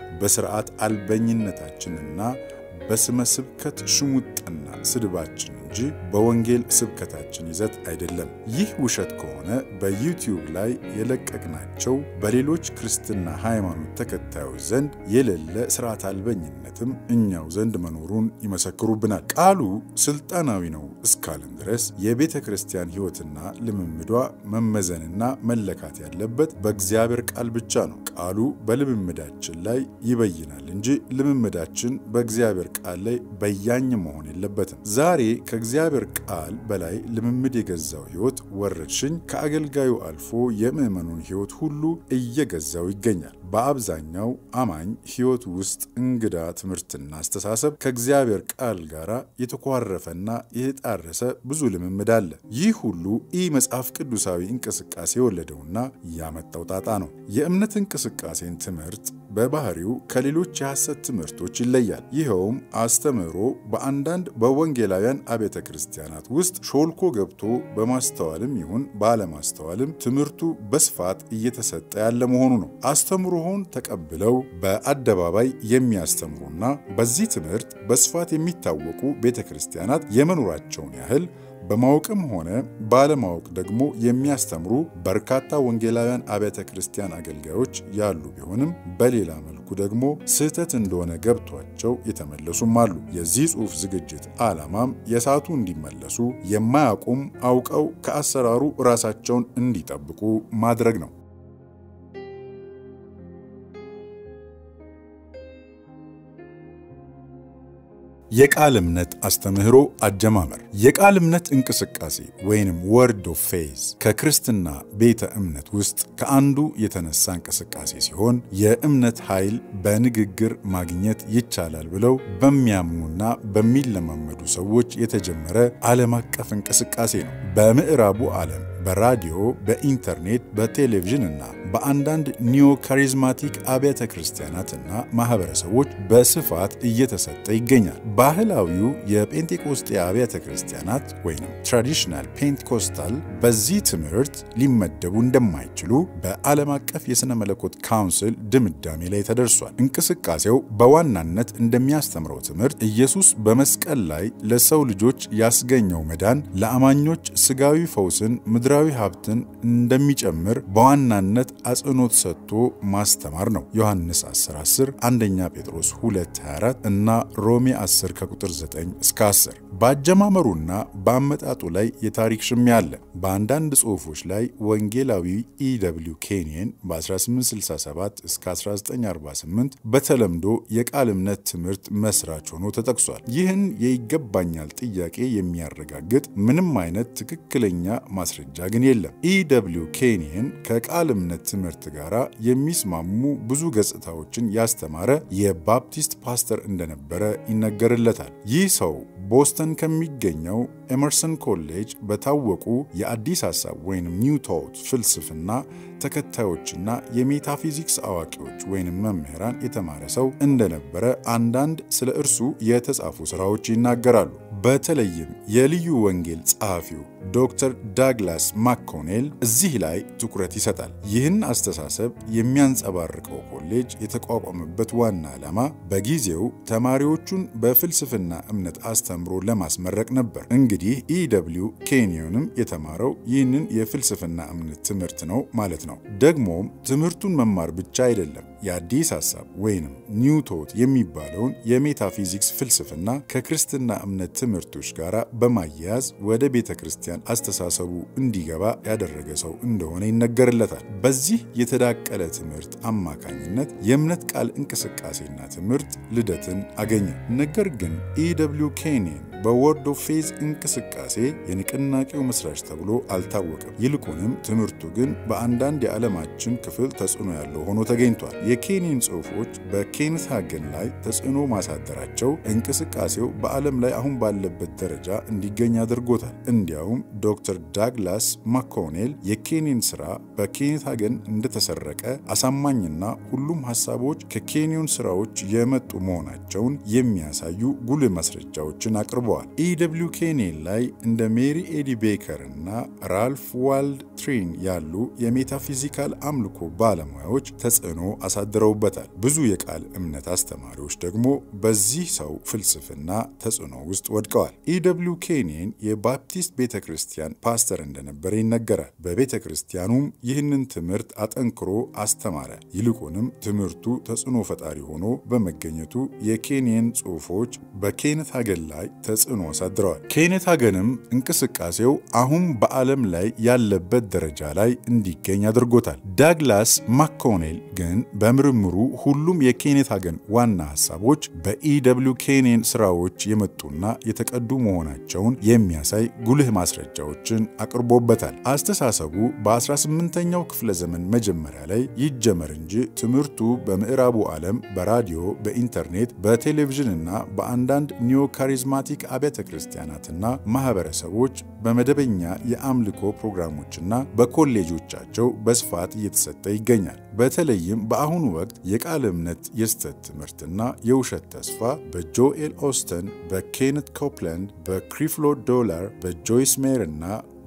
በስርዓት አልበኝነታችንና በስመ ስብከት ሽሙጥና ስድባችን እንጂ በወንጌል ስብከታችን ይዘት አይደለም። ይህ ውሸት ከሆነ በዩቲዩብ ላይ የለቀቅናቸው በሌሎች ክርስትና ሃይማኖት ተከታዮች ዘንድ የሌለ ስርዓት አልበኝነትም እኛው ዘንድ መኖሩን ይመሰክሩብናል። ቃሉ ስልጣናዊ ነው እስካልን ድረስ የቤተ ክርስቲያን ሕይወትና ልምምዷ መመዘንና መለካት ያለበት በእግዚአብሔር ቃል ብቻ ነው። ቃሉ በልምምዳችን ላይ ይበይናል እንጂ ልምምዳችን በእግዚአብሔር ቃል ላይ በያኝ መሆን የለበትም። ዛሬ ከእግዚአብሔር ቃል በላይ ልምምድ የገዛው ሕይወት ወረርሽኝ ከአገልጋዩ አልፎ የምዕመኑን ሕይወት ሁሉ እየገዛው ይገኛል። በአብዛኛው አማኝ ሕይወት ውስጥ እንግዳ ትምህርትና አስተሳሰብ ከእግዚአብሔር ቃል ጋር የተኳረፈና የተጣረሰ ብዙ ልምምድ አለ። ይህ ሁሉ ኢ መጽሐፍ ቅዱሳዊ እንቅስቃሴ የወለደውና ያመጣው ጣጣ ነው። የእምነት እንቅስቃሴን ትምህርት በባህሪው ከሌሎች የሐሰት ትምህርቶች ይለያል። ይኸውም አስተምህሮ በአንዳንድ በወንጌላውያን አብያተ ክርስቲያናት ውስጥ ሾልኮ ገብቶ በማስተዋልም ይሁን ባለማስተዋልም ትምህርቱ በስፋት እየተሰጠ ያለ መሆኑ ነው። አስተምህሮውን ተቀብለው በአደባባይ የሚያስተምሩና በዚህ ትምህርት በስፋት የሚታወቁ ቤተ ክርስቲያናት የመኖራቸውን ያህል በማወቅም ሆነ ባለማወቅ ደግሞ የሚያስተምሩ በርካታ ወንጌላውያን አብያተ ክርስቲያን አገልጋዮች ያሉ ቢሆንም በሌላ መልኩ ደግሞ ስህተት እንደሆነ ገብቷቸው የተመለሱም አሉ። የዚህ ጽሑፍ ዝግጅት ዓላማም የሳቱ እንዲመለሱ የማያውቁም አውቀው ከአሰራሩ ራሳቸውን እንዲጠብቁ ማድረግ ነው። የቃል እምነት አስተምህሮ አጀማመር የቃል እምነት እንቅስቃሴ ወይንም ወርድ ኦፍ ፌዝ ከክርስትና ቤተ እምነት ውስጥ ከአንዱ የተነሳ እንቅስቃሴ ሲሆን የእምነት ኃይል በንግግር ማግኘት ይቻላል ብለው በሚያምኑና በሚለማመዱ ሰዎች የተጀመረ ዓለም አቀፍ እንቅስቃሴ ነው። በምዕራቡ ዓለም በራዲዮ፣ በኢንተርኔት፣ በቴሌቪዥን እና በአንዳንድ ኒዮ ካሪዝማቲክ አብያተ ክርስቲያናትና ማህበረሰቦች በስፋት እየተሰጠ ይገኛል። ባህላዊው የጴንጤቆስጤ አብያተ ክርስቲያናት ወይም ትራዲሽናል ፔንቴኮስታል በዚህ ትምህርት ሊመደቡ እንደማይችሉ በዓለም አቀፍ የሥነ መለኮት ካውንስል ድምዳሜ ላይ ተደርሷል። እንቅስቃሴው በዋናነት እንደሚያስተምረው ትምህርት ኢየሱስ በመስቀል ላይ ለሰው ልጆች ያስገኘው መዳን ለአማኞች ስጋዊ ፈውስን ምድራዊ ሀብትን እንደሚጨምር በዋናነት አጽንኦት ሰጥቶ ማስተማር ነው። ዮሐንስ 10 10 አንደኛ ጴጥሮስ 2 24 እና ሮሜ 10 ከቁጥር 9 እስከ 10 በአጀማመሩና በአመጣጡ ላይ የታሪክ ሽሚያ አለ። በአንዳንድ ጽሑፎች ላይ ወንጌላዊ ኢደብሊው ኬንየን በ1867 እስከ 1948 በተለምዶ የቃል እምነት ትምህርት መስራች ሆኖ ተጠቅሷል። ይህን የይገባኛል ጥያቄ የሚያረጋግጥ ምንም አይነት ትክክለኛ ማስረጃ ግን የለም። ኢደብሊው ኬንየን ከቃል እምነት ትምህርት ጋር የሚስማሙ ብዙ ገጽታዎችን ያስተማረ የባፕቲስት ፓስተር እንደነበረ ይነገርለታል። ይህ ሰው ቦስተን ከሚገኘው ኤመርሰን ኮሌጅ በታወቁ የአዲስ ሐሳብ ወይም ኒው ቶት ፍልስፍና ተከታዮችና የሜታፊዚክስ አዋቂዎች ወይም መምህራን የተማረ ሰው እንደነበረ አንዳንድ ስለ እርሱ የተጻፉ ሥራዎች ይናገራሉ። በተለይም የልዩ ወንጌል ጸሐፊው ዶክተር ዳግላስ ማኮኔል እዚህ ላይ ትኩረት ይሰጣል። ይህን አስተሳሰብ የሚያንጸባርቀው ኮሌጅ የተቋቋመበት ዋና ዓላማ በጊዜው ተማሪዎቹን በፍልስፍና እምነት አስተምሮ ለማስመረቅ ነበር። እንግዲህ ኢደብሊው ኬንዮንም የተማረው ይህንን የፍልስፍና እምነት ትምህርት ነው ማለት ነው። ደግሞም ትምህርቱን መማር ብቻ አይደለም፣ የአዲስ ሐሳብ ወይንም ኒው ቶት የሚባለውን የሜታፊዚክስ ፍልስፍና ከክርስትና እምነት ትምህርቶች ጋር በማያያዝ ወደ ቤተ ክርስቲያን አስተሳሰቡ እንዲገባ ያደረገ ሰው እንደሆነ ይነገርለታል። በዚህ የተዳቀለ ትምህርት አማካኝነት የእምነት ቃል እንቅስቃሴና ትምህርት ልደትን አገኘ። ነገር ግን ኢደብሊው ኬንየን በወርድ ኦፍ ፌዝ እንቅስቃሴ የንቅናቄው መስራች ተብሎ አልታወቀም። ይልቁንም ትምህርቱ ግን በአንዳንድ የዓለማችን ክፍል ተጽዕኖ ያለው ሆኖ ተገኝቷል። የኬንየን ጽሑፎች በኬኔት ሃገን ላይ ተጽዕኖ ማሳደራቸው እንቅስቃሴው በዓለም ላይ አሁን ባለበት ደረጃ እንዲገኝ አድርጎታል። እንዲያውም ዶክተር ዳግላስ ማኮኔል የኬንየን ሥራ በኬኔት ሃገን እንደተሰረቀ አሳማኝና ሁሉም ሐሳቦች ከኬንዮን ሥራዎች የመጡ መሆናቸውን የሚያሳዩ ጉልህ ማስረጃዎችን አቅርበዋል። ኢደብሊው ኬንየን ላይ እንደ ሜሪ ኤዲ ቤከር እና ራልፍ ዋልድ ትሪን ያሉ የሜታፊዚካል አምልኮ ባለሙያዎች ተጽዕኖ አሳድረውበታል። ብዙ የቃል እምነት አስተማሪዎች ደግሞ በዚህ ሰው ፍልስፍና ተጽዕኖ ውስጥ ወድቀዋል። ኢደብሊው ኬንየን የባፕቲስት ቤተ ክርስቲያን ፓስተር እንደነበረ ይነገራል። በቤተ ክርስቲያኑም ይህንን ትምህርት አጠንክሮ አስተማረ። ይልቁንም ትምህርቱ ተጽዕኖ ፈጣሪ ሆኖ በመገኘቱ የኬንየን ጽሑፎች በኬኔት ሃገን ላይ ተጽዕኖ ተጽዕኖ አሳድረዋል። ኬኔት ሀገንም እንቅስቃሴው አሁን በዓለም ላይ ያለበት ደረጃ ላይ እንዲገኝ አድርጎታል። ዳግላስ ማኮኔል ግን በምርምሩ ሁሉም የኬኔት ሀገን ዋና ሀሳቦች በኢደብሊው ኬኔን ስራዎች የመጡና የተቀዱ መሆናቸውን የሚያሳይ ጉልህ ማስረጃዎችን አቅርቦበታል። አስተሳሰቡ በ18ኛው ክፍለ ዘመን መጀመሪያ ላይ ይጀመር እንጂ ትምህርቱ በምዕራቡ ዓለም በራዲዮ፣ በኢንተርኔት፣ በቴሌቪዥንና በአንዳንድ ኒዮ ካሪዝማቲክ አብያተ ክርስቲያናትና ማህበረሰቦች በመደበኛ የአምልኮ ፕሮግራሞችና በኮሌጆቻቸው በስፋት እየተሰጠ ይገኛል። በተለይም በአሁኑ ወቅት የቃል እምነት የስተት ትምህርትና የውሸት ተስፋ በጆኤል ኦስተን፣ በኬነት ኮፕላንድ፣ በክሪፍሎ ዶላር፣ በጆይስ ሜር እና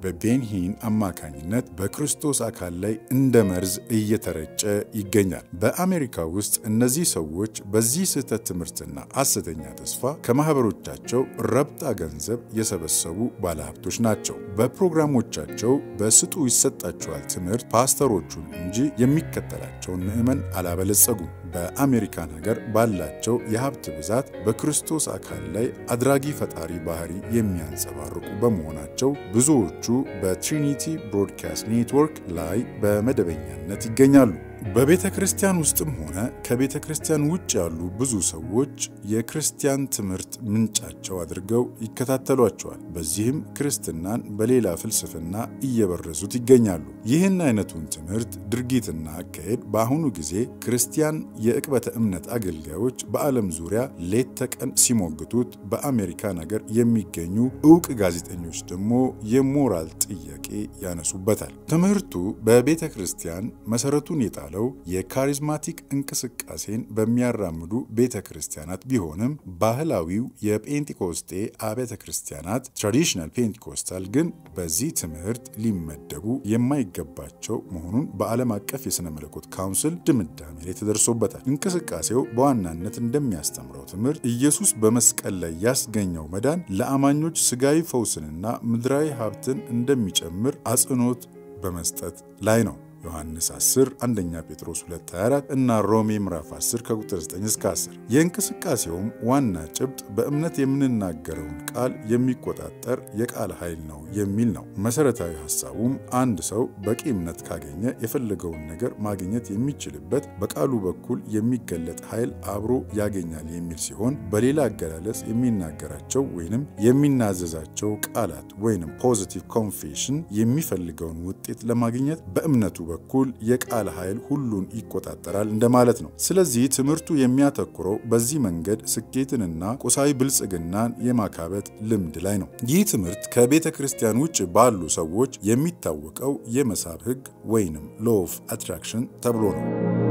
በቤንሂን አማካኝነት በክርስቶስ አካል ላይ እንደ መርዝ እየተረጨ ይገኛል። በአሜሪካ ውስጥ እነዚህ ሰዎች በዚህ ስህተት ትምህርትና ሐሰተኛ ተስፋ ከማኅበሮቻቸው ረብጣ ገንዘብ የሰበሰቡ ባለሀብቶች ናቸው። በፕሮግራሞቻቸው በስጡ ይሰጣቸዋል ትምህርት ፓስተሮቹን እንጂ የሚከተላቸውን ምዕመን አላበለጸጉም። በአሜሪካን ሀገር ባላቸው የሀብት ብዛት በክርስቶስ አካል ላይ አድራጊ ፈጣሪ ባህሪ የሚያንጸባርቁ በመሆናቸው ብዙዎቹ በትሪኒቲ ብሮድካስት ኔትወርክ ላይ በመደበኛነት ይገኛሉ። በቤተ ክርስቲያን ውስጥም ሆነ ከቤተ ክርስቲያን ውጭ ያሉ ብዙ ሰዎች የክርስቲያን ትምህርት ምንጫቸው አድርገው ይከታተሏቸዋል። በዚህም ክርስትናን በሌላ ፍልስፍና እየበረዙት ይገኛሉ። ይህን አይነቱን ትምህርት ድርጊትና አካሄድ በአሁኑ ጊዜ ክርስቲያን የዕቅበተ እምነት አገልጋዮች በዓለም ዙሪያ ሌት ተቀን ሲሞግቱት፣ በአሜሪካን ሀገር የሚገኙ እውቅ ጋዜጠኞች ደግሞ የሞራል ጥያቄ ያነሱበታል። ትምህርቱ በቤተ ክርስቲያን መሰረቱን የጣ ለው የካሪዝማቲክ እንቅስቃሴን በሚያራምዱ ቤተ ክርስቲያናት ቢሆንም ባህላዊው የጴንጤኮስጤ አብያተ ክርስቲያናት ትራዲሽናል ፔንቴኮስታል ግን በዚህ ትምህርት ሊመደቡ የማይገባቸው መሆኑን በዓለም አቀፍ የሥነ መለኮት ካውንስል ድምዳሜ ላይ ተደርሶበታል። እንቅስቃሴው በዋናነት እንደሚያስተምረው ትምህርት ኢየሱስ በመስቀል ላይ ያስገኘው መዳን ለአማኞች ስጋዊ ፈውስንና ምድራዊ ሀብትን እንደሚጨምር አጽንኦት በመስጠት ላይ ነው። ዮሐንስ 10 አንደኛ ጴጥሮስ 224 እና ሮሜ ምዕራፍ 10 ከቁጥር 9 እስከ 10። የእንቅስቃሴውም ዋና ጭብጥ በእምነት የምንናገረውን ቃል የሚቆጣጠር የቃል ኃይል ነው የሚል ነው። መሰረታዊ ሐሳቡም አንድ ሰው በቂ እምነት ካገኘ የፈለገውን ነገር ማግኘት የሚችልበት በቃሉ በኩል የሚገለጥ ኃይል አብሮ ያገኛል የሚል ሲሆን በሌላ አገላለጽ የሚናገራቸው ወይንም የሚናዘዛቸው ቃላት ወይንም ፖዚቲቭ ኮንፌሽን የሚፈልገውን ውጤት ለማግኘት በእምነቱ በኩል የቃል ኃይል ሁሉን ይቆጣጠራል እንደማለት ነው። ስለዚህ ትምህርቱ የሚያተኩረው በዚህ መንገድ ስኬትንና ቁሳዊ ብልጽግናን የማካበት ልምድ ላይ ነው። ይህ ትምህርት ከቤተ ክርስቲያን ውጭ ባሉ ሰዎች የሚታወቀው የመሳብ ሕግ ወይንም ሎ ኦፍ አትራክሽን ተብሎ ነው።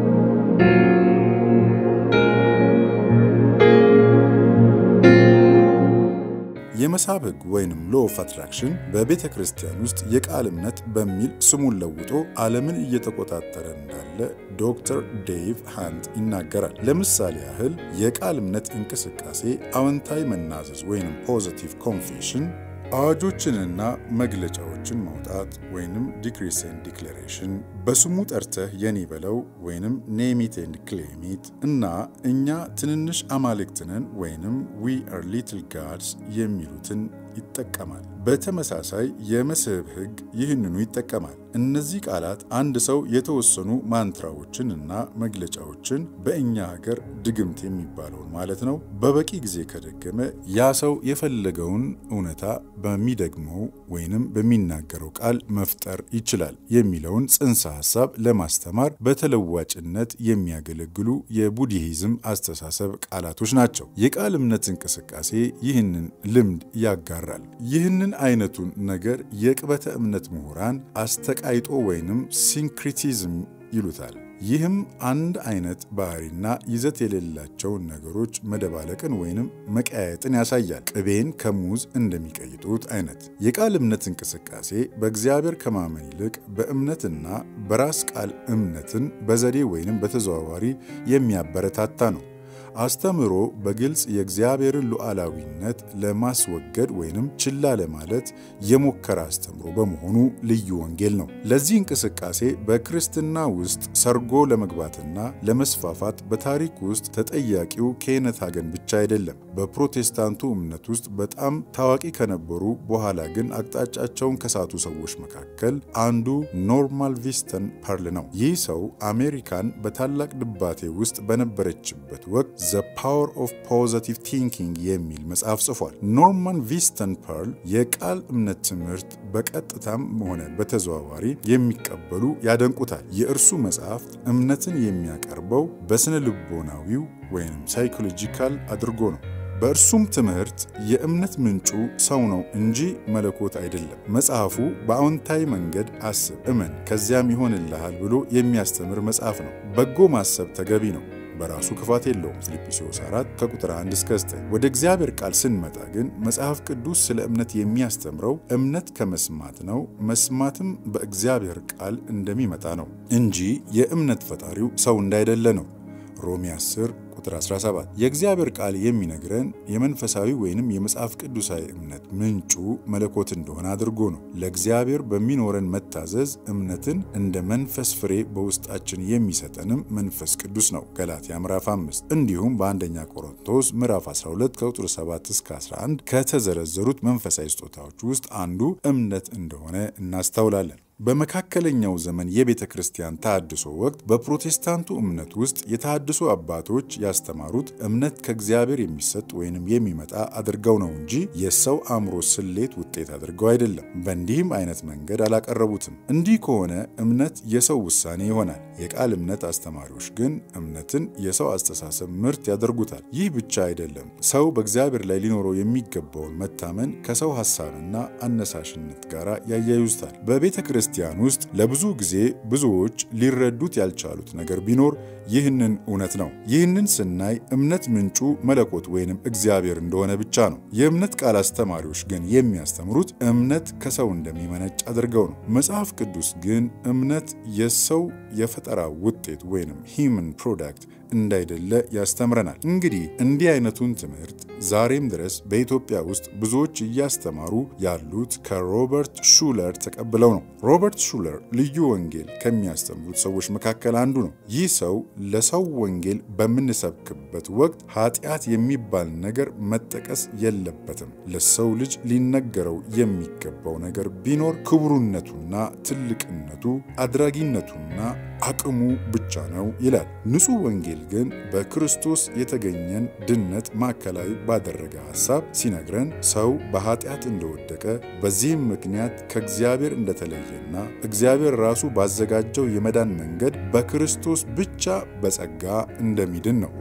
የመሳብ ሕግ ወይንም ሎ ኦፍ አትራክሽን በቤተ ክርስቲያን ውስጥ የቃል እምነት በሚል ስሙን ለውጦ ዓለምን እየተቆጣጠረ እንዳለ ዶክተር ዴቭ ሃንት ይናገራል። ለምሳሌ ያህል የቃል እምነት እንቅስቃሴ አዎንታዊ መናዘዝ ወይንም ፖዚቲቭ ኮንፌሽን አዋጆችንና መግለጫዎችን ማውጣት ወይንም ዲክሪስ ኤንድ ዲክሌሬሽን በስሙ ጠርተህ የኔ በለው ወይንም ኔሚት ኤንድ ክሌሚት እና እኛ ትንንሽ አማልክትነን ወይንም ዊ አር ሊትል ጋድስ የሚሉትን ይጠቀማል። በተመሳሳይ የመስህብ ሕግ ይህንኑ ይጠቀማል። እነዚህ ቃላት አንድ ሰው የተወሰኑ ማንትራዎችን እና መግለጫዎችን በእኛ ሀገር ድግምት የሚባለውን ማለት ነው በበቂ ጊዜ ከደገመ ያ ሰው የፈለገውን እውነታ በሚደግመው ወይንም በሚናገረው ቃል መፍጠር ይችላል የሚለውን ጽንሰ ሀሳብ ለማስተማር በተለዋጭነት የሚያገለግሉ የቡድሂዝም አስተሳሰብ ቃላቶች ናቸው። የቃል እምነት እንቅስቃሴ ይህንን ልምድ ያጋራል። ይህንን አይነቱን ነገር የቅበተ እምነት ምሁራን አስተቃይጦ ወይንም ሲንክሪቲዝም ይሉታል። ይህም አንድ አይነት ባህሪና ይዘት የሌላቸውን ነገሮች መደባለቅን ወይንም መቀያየጥን ያሳያል። ቅቤን ከሙዝ እንደሚቀይጡት አይነት የቃል እምነት እንቅስቃሴ በእግዚአብሔር ከማመን ይልቅ በእምነትና በራስ ቃል እምነትን በዘዴ ወይንም በተዘዋዋሪ የሚያበረታታ ነው። አስተምህሮ በግልጽ የእግዚአብሔርን ሉዓላዊነት ለማስወገድ ወይንም ችላ ለማለት የሞከረ አስተምህሮ በመሆኑ ልዩ ወንጌል ነው። ለዚህ እንቅስቃሴ በክርስትና ውስጥ ሰርጎ ለመግባትና ለመስፋፋት በታሪክ ውስጥ ተጠያቂው ኬነት ሀገን ብቻ አይደለም። በፕሮቴስታንቱ እምነት ውስጥ በጣም ታዋቂ ከነበሩ በኋላ ግን አቅጣጫቸውን ከሳቱ ሰዎች መካከል አንዱ ኖርማን ቪንስተን ፐርል ነው። ይህ ሰው አሜሪካን በታላቅ ድባቴ ውስጥ በነበረችበት ወቅት ዘ ፓወር ኦፍ ፖዘቲቭ ቲንኪንግ የሚል መጽሐፍ ጽፏል። ኖርማን ቪንስተን ፐርል የቃል እምነት ትምህርት በቀጥታም ሆነ በተዘዋዋሪ የሚቀበሉ ያደንቁታል። የእርሱ መጽሐፍ እምነትን የሚያቀርበው በስነ ልቦናዊው ወይም ሳይኮሎጂካል አድርጎ ነው። በእርሱም ትምህርት የእምነት ምንጩ ሰው ነው እንጂ መለኮት አይደለም። መጽሐፉ በአዎንታዊ መንገድ አስብ፣ እመን፣ ከዚያም ይሆንልሃል ብሎ የሚያስተምር መጽሐፍ ነው። በጎ ማሰብ ተገቢ ነው። በራሱ ክፋት የለውም። ፊልጵስዩስ 4 ከቁጥር 1 እስከ 9። ወደ እግዚአብሔር ቃል ስንመጣ ግን መጽሐፍ ቅዱስ ስለ እምነት የሚያስተምረው እምነት ከመስማት ነው፣ መስማትም በእግዚአብሔር ቃል እንደሚመጣ ነው እንጂ የእምነት ፈጣሪው ሰው እንዳይደለ ነው። ሮሜ 10 ቁጥር 17 የእግዚአብሔር ቃል የሚነግረን የመንፈሳዊ ወይንም የመጽሐፍ ቅዱሳዊ እምነት ምንጩ መለኮት እንደሆነ አድርጎ ነው። ለእግዚአብሔር በሚኖረን መታዘዝ እምነትን እንደ መንፈስ ፍሬ በውስጣችን የሚሰጠንም መንፈስ ቅዱስ ነው። ገላትያ ምዕራፍ 5 እንዲሁም በአንደኛ ቆሮንቶስ ምዕራፍ 12 ከቁጥር 7 እስከ 11 ከተዘረዘሩት መንፈሳዊ ስጦታዎች ውስጥ አንዱ እምነት እንደሆነ እናስተውላለን። በመካከለኛው ዘመን የቤተ ክርስቲያን ተሃድሶ ወቅት በፕሮቴስታንቱ እምነት ውስጥ የተሃድሶ አባቶች ያስተማሩት እምነት ከእግዚአብሔር የሚሰጥ ወይንም የሚመጣ አድርገው ነው እንጂ የሰው አእምሮ ስሌት ውጤት አድርገው አይደለም። በእንዲህም አይነት መንገድ አላቀረቡትም። እንዲህ ከሆነ እምነት የሰው ውሳኔ ይሆናል። የቃል እምነት አስተማሪዎች ግን እምነትን የሰው አስተሳሰብ ምርት ያደርጉታል። ይህ ብቻ አይደለም። ሰው በእግዚአብሔር ላይ ሊኖረው የሚገባውን መታመን ከሰው ሐሳብና አነሳሽነት ጋር ያያይዙታል። በቤተ ክርስቲያን ውስጥ ለብዙ ጊዜ ብዙዎች ሊረዱት ያልቻሉት ነገር ቢኖር ይህንን እውነት ነው። ይህንን ስናይ እምነት ምንጩ መለኮት ወይንም እግዚአብሔር እንደሆነ ብቻ ነው። የእምነት ቃል አስተማሪዎች ግን የሚያስተምሩት እምነት ከሰው እንደሚመነጭ አድርገው ነው። መጽሐፍ ቅዱስ ግን እምነት የሰው የፈጠራ ውጤት ወይንም ሂውመን ፕሮዳክት እንዳይደለ ያስተምረናል። እንግዲህ እንዲህ አይነቱን ትምህርት ዛሬም ድረስ በኢትዮጵያ ውስጥ ብዙዎች እያስተማሩ ያሉት ከሮበርት ሹለር ተቀብለው ነው። ሮበርት ሹለር ልዩ ወንጌል ከሚያስተምሩት ሰዎች መካከል አንዱ ነው። ይህ ሰው ለሰው ወንጌል በምንሰብክበት ወቅት ኃጢአት የሚባል ነገር መጠቀስ የለበትም። ለሰው ልጅ ሊነገረው የሚገባው ነገር ቢኖር ክቡርነቱና ትልቅነቱ፣ አድራጊነቱና አቅሙ ብቻ ነው ይላል። ንጹሕ ወንጌል ግን በክርስቶስ የተገኘን ድነት ማዕከላዊ ባደረገ ሐሳብ ሲነግረን ሰው በኃጢአት እንደወደቀ በዚህም ምክንያት ከእግዚአብሔር እንደተለየና እግዚአብሔር ራሱ ባዘጋጀው የመዳን መንገድ በክርስቶስ ብቻ በጸጋ እንደሚድን ነው።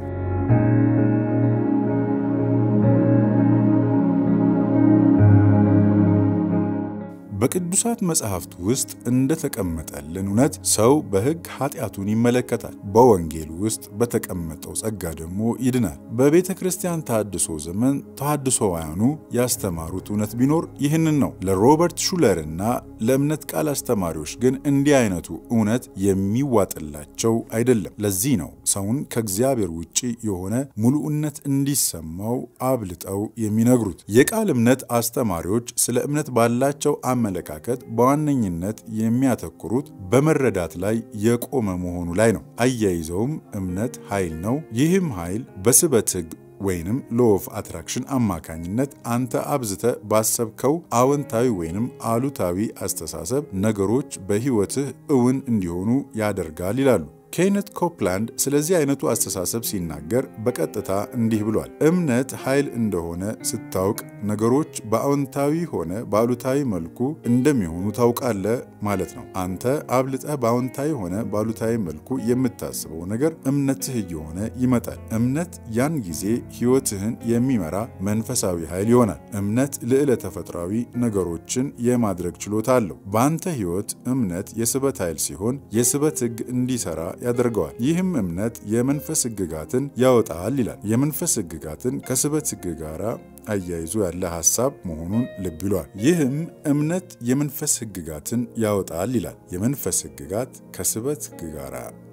በቅዱሳት መጽሐፍት ውስጥ እንደተቀመጠልን እውነት ሰው በሕግ ኃጢአቱን ይመለከታል፣ በወንጌል ውስጥ በተቀመጠው ጸጋ ደግሞ ይድናል። በቤተ ክርስቲያን ተሃድሶ ዘመን ተሃድሶውያኑ ያስተማሩት እውነት ቢኖር ይህንን ነው። ለሮበርት ሹለርና ለእምነት ቃል አስተማሪዎች ግን እንዲህ አይነቱ እውነት የሚዋጥላቸው አይደለም። ለዚህ ነው ሰውን ከእግዚአብሔር ውጭ የሆነ ሙሉእነት እንዲሰማው አብልጠው የሚነግሩት። የቃል እምነት አስተማሪዎች ስለ እምነት ባላቸው አመለካከት በዋነኝነት የሚያተኩሩት በመረዳት ላይ የቆመ መሆኑ ላይ ነው። አያይዘውም እምነት ኃይል ነው። ይህም ኃይል በስበት ሕግ ወይንም ሎ ኦፍ አትራክሽን አማካኝነት አንተ አብዝተ ባሰብከው አዎንታዊ ወይንም አሉታዊ አስተሳሰብ ነገሮች በሕይወትህ እውን እንዲሆኑ ያደርጋል ይላሉ። ኬነት ኮፕላንድ ስለዚህ አይነቱ አስተሳሰብ ሲናገር በቀጥታ እንዲህ ብሏል። እምነት ኃይል እንደሆነ ስታውቅ ነገሮች በአዎንታዊ ሆነ በአሉታዊ መልኩ እንደሚሆኑ ታውቃለህ ማለት ነው። አንተ አብልጠህ በአዎንታዊ ሆነ በአሉታዊ መልኩ የምታስበው ነገር እምነትህ እየሆነ ይመጣል። እምነት ያን ጊዜ ሕይወትህን የሚመራ መንፈሳዊ ኃይል ይሆናል። እምነት ልዕለ ተፈጥሯዊ ነገሮችን የማድረግ ችሎታ አለው። በአንተ ሕይወት እምነት የስበት ኃይል ሲሆን የስበት ሕግ እንዲሰራ ያደርገዋል። ይህም እምነት የመንፈስ ሕግጋትን ያወጣል ይላል። የመንፈስ ሕግጋትን ከስበት ሕግ ጋር አያይዞ ያለ ሐሳብ መሆኑን ልብ ይሏል። ይህም እምነት የመንፈስ ሕግጋትን ያወጣል ይላል። የመንፈስ ሕግጋት ከስበት ሕግ ጋር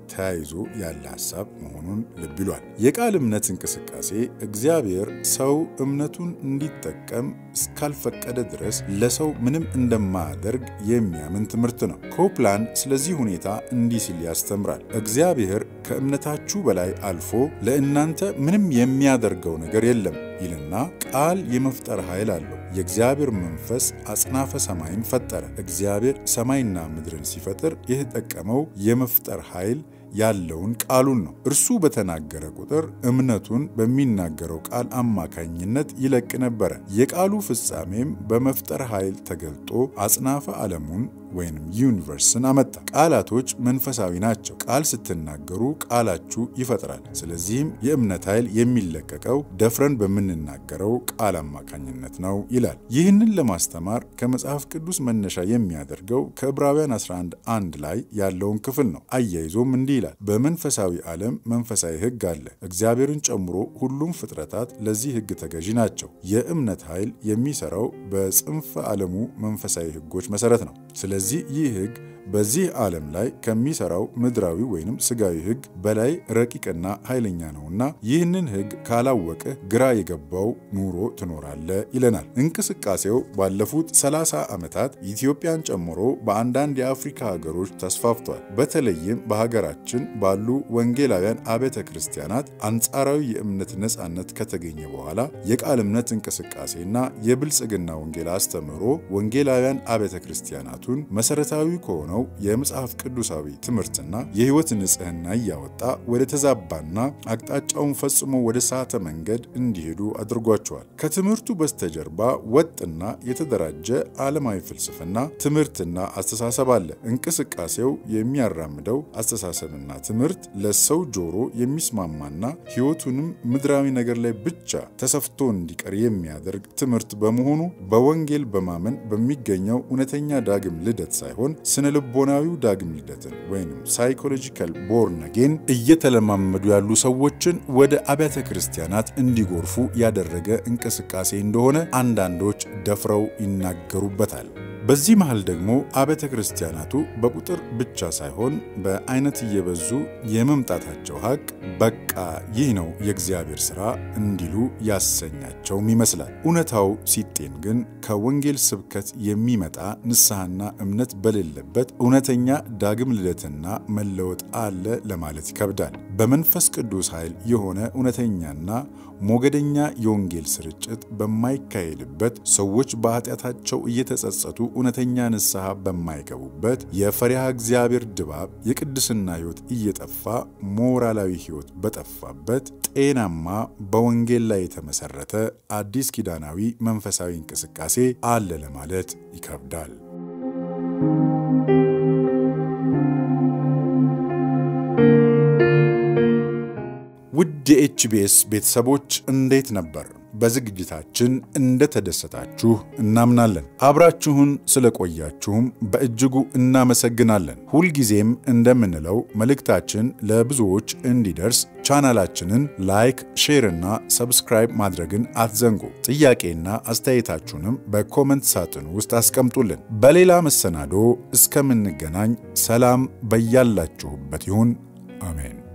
ተያይዞ ያለ ሐሳብ መሆኑን ልብ ይሏል። የቃል እምነት እንቅስቃሴ እግዚአብሔር ሰው እምነቱን እንዲጠቀም እስካልፈቀደ ድረስ ለሰው ምንም እንደማያደርግ የሚያምን ትምህርት ነው። ኮፕላንድ ስለዚህ ሁኔታ እንዲህ ሲል ያስተምራል። እግዚአብሔር ከእምነታችሁ በላይ አልፎ ለእናንተ ምንም የሚያደርገው ነገር የለም ይልና ቃል የመፍጠር ኃይል አለው። የእግዚአብሔር መንፈስ አጽናፈ ሰማይን ፈጠረ። እግዚአብሔር ሰማይና ምድርን ሲፈጥር የተጠቀመው የመፍጠር ኃይል ያለውን ቃሉን ነው። እርሱ በተናገረ ቁጥር እምነቱን በሚናገረው ቃል አማካኝነት ይለቅ ነበረ። የቃሉ ፍጻሜም በመፍጠር ኃይል ተገልጦ አጽናፈ ዓለሙን ወይም ዩኒቨርስን አመጣ። ቃላቶች መንፈሳዊ ናቸው። ቃል ስትናገሩ ቃላችሁ ይፈጥራል። ስለዚህም የእምነት ኃይል የሚለቀቀው ደፍረን በምንናገረው ቃል አማካኝነት ነው ይላል። ይህንን ለማስተማር ከመጽሐፍ ቅዱስ መነሻ የሚያደርገው ከዕብራውያን 11 አንድ ላይ ያለውን ክፍል ነው። አያይዞም እንዲህ ይላል፣ በመንፈሳዊ ዓለም መንፈሳዊ ሕግ አለ። እግዚአብሔርን ጨምሮ ሁሉም ፍጥረታት ለዚህ ሕግ ተገዢ ናቸው። የእምነት ኃይል የሚሰራው በጽንፈ ዓለሙ መንፈሳዊ ሕጎች መሰረት ነው። ስለዚህ ይህ ሕግ በዚህ ዓለም ላይ ከሚሰራው ምድራዊ ወይንም ስጋዊ ሕግ በላይ ረቂቅና ኃይለኛ ነውና ይህንን ሕግ ካላወቀ ግራ የገባው ኑሮ ትኖራለ ይለናል። እንቅስቃሴው ባለፉት 30 ዓመታት ኢትዮጵያን ጨምሮ በአንዳንድ የአፍሪካ ሀገሮች ተስፋፍቷል። በተለይም በሀገራችን ባሉ ወንጌላውያን አብያተ ክርስቲያናት አንጻራዊ የእምነት ነጻነት ከተገኘ በኋላ የቃል እምነት እንቅስቃሴና የብልጽግና ወንጌል አስተምህሮ ወንጌላውያን አብያተ ክርስቲያናቱን መሰረታዊ ከሆነው የመጽሐፍ ቅዱሳዊ ትምህርትና የሕይወት ንጽሕና እያወጣ ወደ ተዛባና አቅጣጫውን ፈጽሞ ወደ ሳተ መንገድ እንዲሄዱ አድርጓቸዋል። ከትምህርቱ በስተጀርባ ወጥና የተደራጀ ዓለማዊ ፍልስፍና ትምህርትና አስተሳሰብ አለ። እንቅስቃሴው የሚያራምደው አስተሳሰብና ትምህርት ለሰው ጆሮ የሚስማማና ሕይወቱንም ምድራዊ ነገር ላይ ብቻ ተሰፍቶ እንዲቀር የሚያደርግ ትምህርት በመሆኑ በወንጌል በማመን በሚገኘው እውነተኛ ዳግም ልደት ሳይሆን ስነ ልቦናዊው ዳግም ልደትን ወይም ሳይኮሎጂካል ቦርን አጌን እየተለማመዱ ያሉ ሰዎችን ወደ አብያተ ክርስቲያናት እንዲጎርፉ ያደረገ እንቅስቃሴ እንደሆነ አንዳንዶች ደፍረው ይናገሩበታል። በዚህ መሃል ደግሞ አብያተ ክርስቲያናቱ በቁጥር ብቻ ሳይሆን በአይነት እየበዙ የመምጣታቸው ሀቅ በቃ ይህ ነው የእግዚአብሔር ሥራ እንዲሉ ያሰኛቸውም ይመስላል። እውነታው ሲጤን ግን ከወንጌል ስብከት የሚመጣ ንስሐና እምነት በሌለበት እውነተኛ ዳግም ልደትና መለወጥ አለ ለማለት ይከብዳል። በመንፈስ ቅዱስ ኃይል የሆነ እውነተኛና ሞገደኛ የወንጌል ስርጭት በማይካሄድበት ሰዎች በኃጢአታቸው እየተጸጸቱ እውነተኛ ንስሐ በማይገቡበት የፈሪሃ እግዚአብሔር ድባብ የቅድስና ሕይወት እየጠፋ ሞራላዊ ሕይወት በጠፋበት ጤናማ በወንጌል ላይ የተመሰረተ አዲስ ኪዳናዊ መንፈሳዊ እንቅስቃሴ አለ ለማለት ይከብዳል። ውድ የኤችቢኤስ ቤተሰቦች እንዴት ነበር? በዝግጅታችን እንደተደሰታችሁ እናምናለን። አብራችሁን ስለቆያችሁም በእጅጉ እናመሰግናለን። ሁልጊዜም እንደምንለው መልእክታችን ለብዙዎች እንዲደርስ ቻናላችንን ላይክ፣ ሼር እና ሰብስክራይብ ማድረግን አትዘንጉ። ጥያቄና አስተያየታችሁንም በኮመንት ሳጥን ውስጥ አስቀምጡልን። በሌላ መሰናዶ እስከምንገናኝ ሰላም በያላችሁበት ይሁን። አሜን።